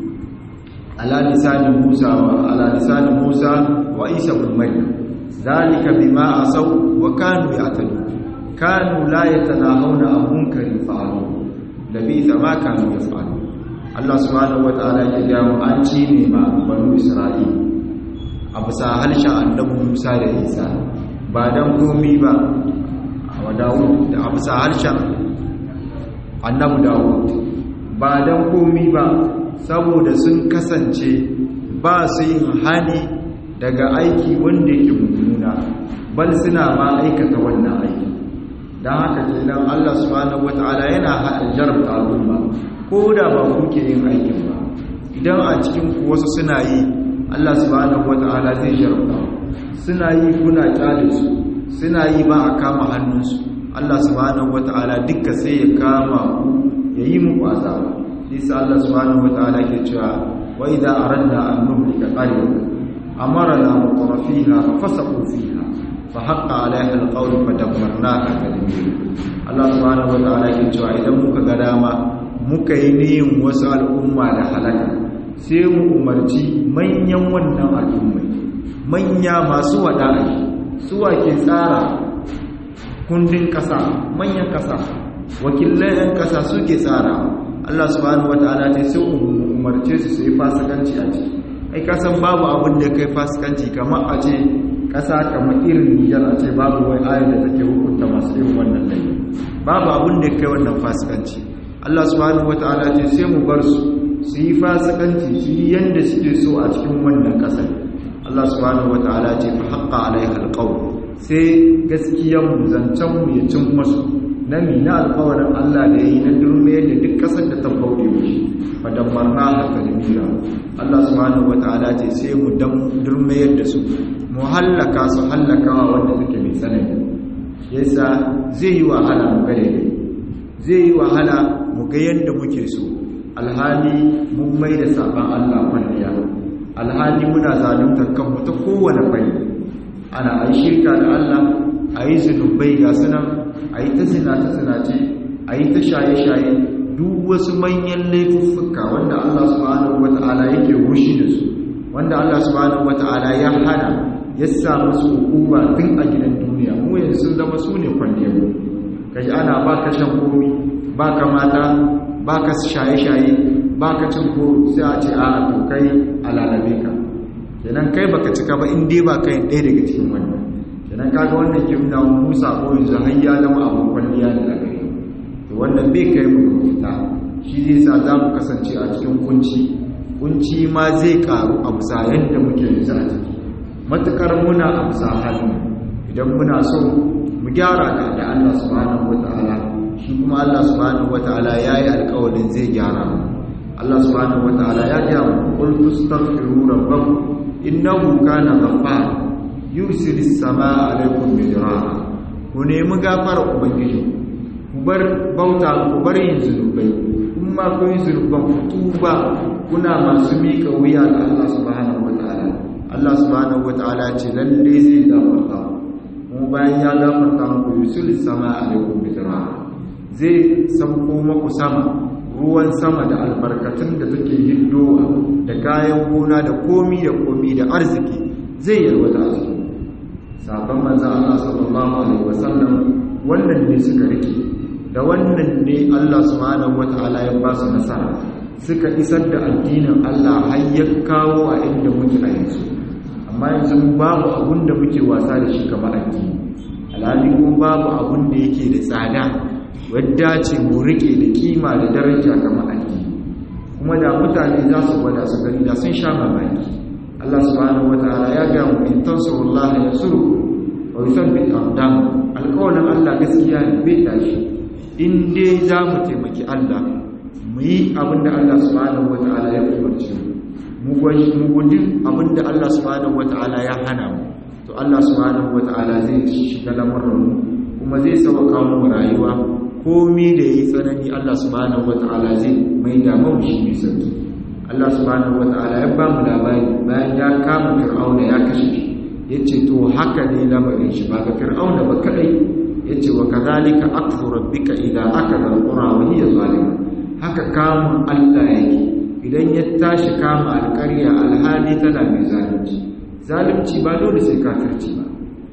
ala lisani Musa wa ala lisani Musa wa Isa ibn Maryam ذلك بما عصوا وكانوا يعتدون كانوا لا يتناهون عن منكر فعلوه لبئس ما كانوا يفعلون الله سبحانه وتعالى ya ga mu an ci ne ma banu Isra'il a bisa harshen annabi Musa da Isa ba dan komi ba wa Dawud da a bisa harshen annabi Dawud ba dan komi ba saboda sun kasance ba su yin hani daga aiki wanda yake mummuna bal suna ma aikata wannan aiki don haka kenan Allah subhanahu wata'ala yana jarabta al'umma ko da ba kuke yin aikin ba idan a cikin ku wasu suna yi Allah subhanahu wata'ala zai jarabta suna yi kuna kyale su suna yi ba a kama hannunsu Allah subhanahu wata'ala dukka sai ya kama ku ya yi muku azaba shi Allah subhanahu wata'ala ke cewa wa idza aradna an nuhlika qaryatan أمرنا مطرفيها ففسقوا فيها فحق عليها القول فدمرناها تدميرا الله سبحانه وتعالى ke cewa idan muka ga dama muka yi niyin wasu al'umma da halaka sai mu umarci manyan wannan al'ummai manya masu wada'i suwa ke tsara kundin kasa manyan kasa wakilai yan kasa suke tsara Allah subhanahu wataala ce sai umarce su su yi fasikanci a ciki ai kasan babu abin da kai fasikanci kamar a ce kasa kamar irin nijar a ce babu wai ayar da take hukunta masu yin wannan laifi babu abin da kai wannan fasikanci Allah subhanahu wataala ce sai mu bar su su yi fasikanci su yi yanda suke so a cikin wannan kasar Allah subhanahu wataala ce fa haqqa alaiha alqawl sai gaskiyar mu zancen mu ya cin masu na mi na alƙawarin Allah da yayi na durmiyar da duk kasar da ta bauɗe mishi fadammarna haka da Allah subhanahu wataala ce sai mu dan durmayar da su mu hallaka su hallakawa wanda suke mai tsanani yasa zai yi wahala mu gare ne zai yi wahala mu ga yadda muke so alhali mun mai da saban Allah kwalliya alhali muna zaluntar kanmu ta kowane fanni ana ai shirka da Allah a yi zunubai ga sunan a yi ta zinace zinace a yi ta shaye-shaye duk wasu manyan laifuffuka wanda Allah subhanahu wata'ala yake rushi da su wanda Allah subhanahu wata'ala ya hana ya sa musu hukuma tun a gidan duniya mu yanzu sun zama su ne kwalliyar kaji ana baka shan komi baka mata baka shaye-shaye baka cin ko sai a ce a to kai alalabe ka kenan kai baka cika ba in dai ba kai ɗaya daga cikin wannan kenan kaga wannan ke nuna Musa ko yanzu har ya zama abun kwalliya da gare to wannan bai kai mu fita shi zai sa za mu kasance a cikin kunci kunci ma zai karu a bisa yadda muke yanzu a ciki matukar muna amsa hannu idan muna so mu gyara da da Allah subhanahu wataala shi kuma Allah subhanahu wataala yayi alƙawarin zai gyara mu Allah subhanahu wataala ya ga mu qul tastaghfiru rabbakum innahu kana ghaffara yursilis samaa alaykum midrara ku nemi gafara ubangiji ku bar bauta ku bar yin zunubai kuma ku yi zunuban ku tuba kuna masu mika wuya ga Allah subhanahu wataala Allah subhanahu wataala ce lalle zai gafarta mu bayan ya gafarta muku yusul sama alaikum bidra zai sauko muku sama ruwan sama da albarkatun da take hiddowa da kayan gona da komi da komi da arziki zai yarwata a cikin sabon manzon Allah sallallahu alaihi wasallam wannan ne suka rike da wannan ne Allah subhanahu wataala ya ba su nasara suka isar da addinin Allah har ya kawo a inda muke a yanzu amma yanzu babu abun da muke wasa da shi kamar addini alhali kuma babu abun da yake da tsada wadda ce mu rike da kima da daraja kamar addini kuma da mutane za su gwada su gani da sun sha mamaki Allah subhanahu wataala ya ga mu in tansurullaha yansurukum wa yuthabbit aqdam alqawlan Allah gaskiya ne bai tashi in dai za mu taimaki Allah mu yi abinda Allah subhanahu wataala ya umarce mu mu guji abinda Allah subhanahu wataala ya hana mu to Allah subhanahu wataala zai shiga lamarin mu kuma zai sauka mu rayuwa komai da yi tsanani Allah subhanahu wataala zai mai da mu shi mai sauki Allah subhanahu wataala ya ba mu labari bayan ya kama Fir'auna ya kashe shi yace to haka ne lamarin shi ba ga Fir'auna ba kadai yace wa kadhalika akfu rabbika idza akada alqura wa hiya zalima haka kamun Allah yake idan ya tashi kama alƙarya alhali tana mai zalunci zalunci ba dole sai kafirci ba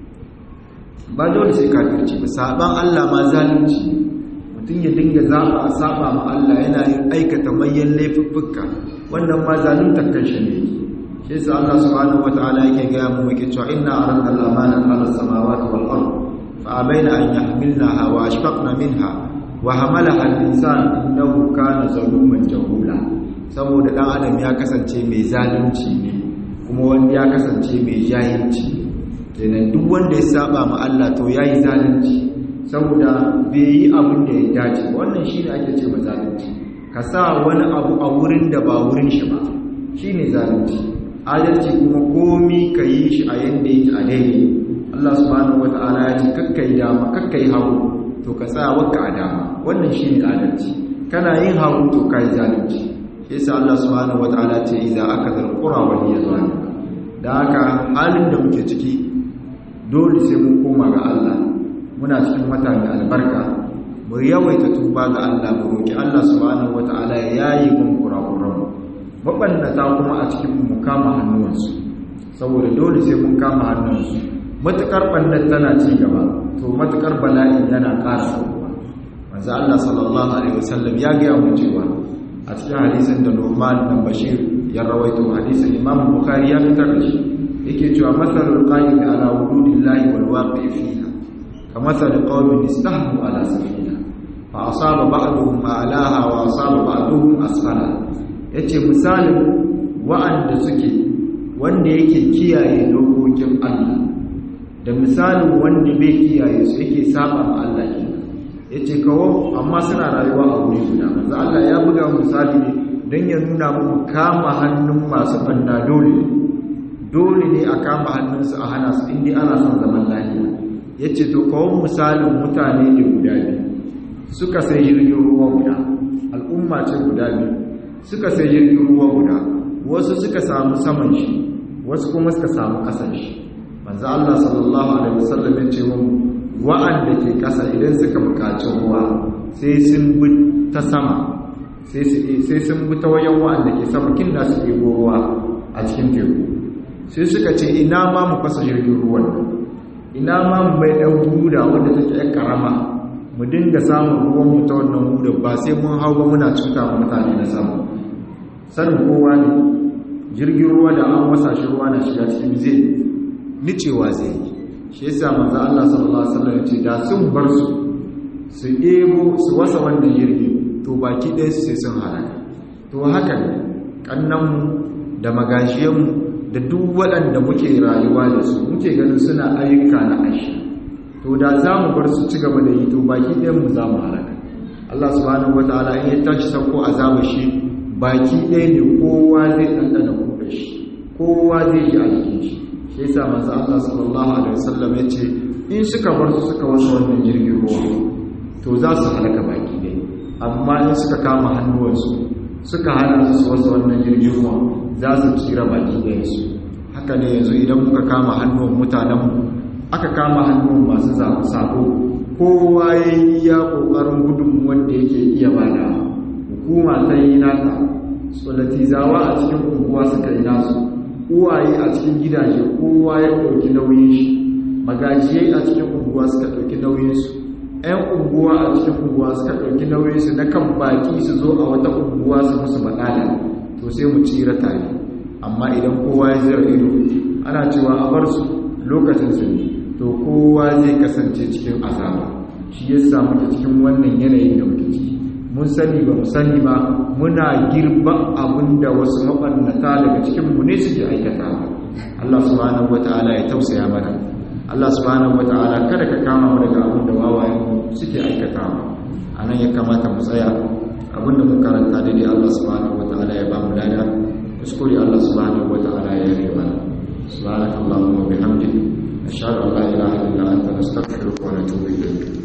ba dole sai kafirci ba saban Allah ma zalunci mutum ya dinga zaba a saba ma Allah yana yin aikata manyan laifuffuka wannan ma zaluntar kanshi ne shi yasa Allah subhanahu wataala yake ga mu yake cewa inna aradna al-amanata ala samawati wal ard fa abaina an yahmilnaha wa ashfaqna minha wa hamalaha al-insan innahu kana zaluman jahula saboda dan adam ya kasance mai zalunci ne kuma wanda ya kasance mai jahilci kenan duk wanda ya saba ma Allah to yayi zalunci saboda bai yi abin da ya dace wannan shine ake ce ma zalunci ka sa wani abu a wurin da ba wurin shi ba shine zalunci adalci kuma komi ka yi shi a yanda yake a daidai Allah subhanahu wata'ala ya ce kakkai dama kakkai hagu to ka tsaya wakka a dama wannan shine adalci kana yin hagu to kai zalunci yasa Allah subhanahu wata'ala ce idza akadha alqura wa hiya zalima da haka halin da muke ciki dole sai mun koma ga Allah muna cikin wata mai albarka mu yawaita tuba ga Allah mu roki Allah subhanahu wata'ala ya yayi mun kurakuran mabannata kuma a cikin mu kama hannuwansu saboda dole sai mun kama hannunsu matukar bannan tana ci gaba to matukar bala'in yana ƙara sauwa manzo Allah sallallahu alaihi wasallam ya ga mu cewa a cikin hadisin da Nu'man bin Bashir ya rawaito hadisin Imam Bukhari ya fitar da shi yake cewa masalul qa'id ala wududillahi wal waqi fiha kamathal qaumin istahmu ala safina fa asaba ba'duhum a'laha wa asaba ba'duhum asfala yace misalin wa'anda suke wanda yake kiyaye dokokin Allah da misalin wanda bai kiyaye su yake saba ma Allah kenan yace kawo amma suna rayuwa a wuri guda manzo Allah ya buga misali ne dan ya nuna muku kama hannun masu banda dole dole ne a kama hannunsu a hana su inda ana son zaman lafiya yace to kawo misalin mutane ne guda biyu suka sai jirgin ruwa guda al'umma ce guda biyu suka sai jirgin ruwa guda wasu suka samu saman shi wasu kuma suka samu ƙasan shi manzo Allah sallallahu alaihi wasallam ya ce mu wa'anda ke ƙasa idan suka buƙaci ruwa sai sun bi ta sama sai sun bi ta wayan wa'anda ke sama kin da su ɗebo ruwa a cikin teku sai suka ce ina ma mu fasa jirgin ruwan ina ma mu bai ɗan huda wanda take ‘yan ƙarama mu dinga samun ruwan mu ta wannan huda ba sai mun hau ba muna cuta mutane na samu sanin kowa ne jirgin ruwa da an wasa shi ruwa na shiga cikin zai nicewa zai yi shi yasa manzo Allah sallallahu alaihi wasallam ya ce da sun bar su su ɗebo su wasa wannan jirgin to baki ɗaya su sai sun halaka to haka ne ƙannanmu da magashiyanmu da duk waɗanda muke rayuwa da su muke ganin suna ayyuka na ashi to da za mu bar su ci gaba da yi to baki ɗayan mu za mu halaka Allah subhanahu wataala in ya tashi sauko azaba shi baki ɗaya ne kowa zai ɗanɗana kuɗa shi kowa zai ji a jikin shi shi yasa manzo Allah sallallahu alaihi wasallam ya ce in suka bar su suka wasa wannan jirgin ruwa to za su halaka baki ɗaya amma in suka kama hannuwansu suka hana su wasu wannan jirgin ruwa za su tsira baki ɗayansu haka ne yanzu idan muka kama hannuwan mutanenmu aka kama hannuwan masu sako kowa ya yi iya ƙoƙarin gudun wanda yake iya bada hukuma ta yi nata tsolatizawa a cikin unguwa suka yi nasu uwaye a cikin gidaje kowa ya ɗauki nauyin shi magajiyai a cikin unguwa suka ɗauki nauyinsu 'yan unguwa a cikin unguwa suka ɗauki nauyinsu na kan baki su zo a wata unguwa su musu maɗala to sai mu tsira tare amma idan kowa ya zira ido ana cewa a bar su lokacin su ne to kowa zai kasance cikin azaba shi ya samu ta cikin wannan yanayin da muke ciki mun sani ba mu sani ba muna girba abin da wasu mabannata daga cikin mu ne suke aikata Allah subhanahu wataala ya tausaya mana Allah subhanahu wata'ala kada ka kama mu daga abin da wawayen suke aikatawa anan ya kamata mu tsaya abin da mun karanta daidai Allah subhanahu wata'ala ya ba mu lada kuskure Allah subhanahu wata'ala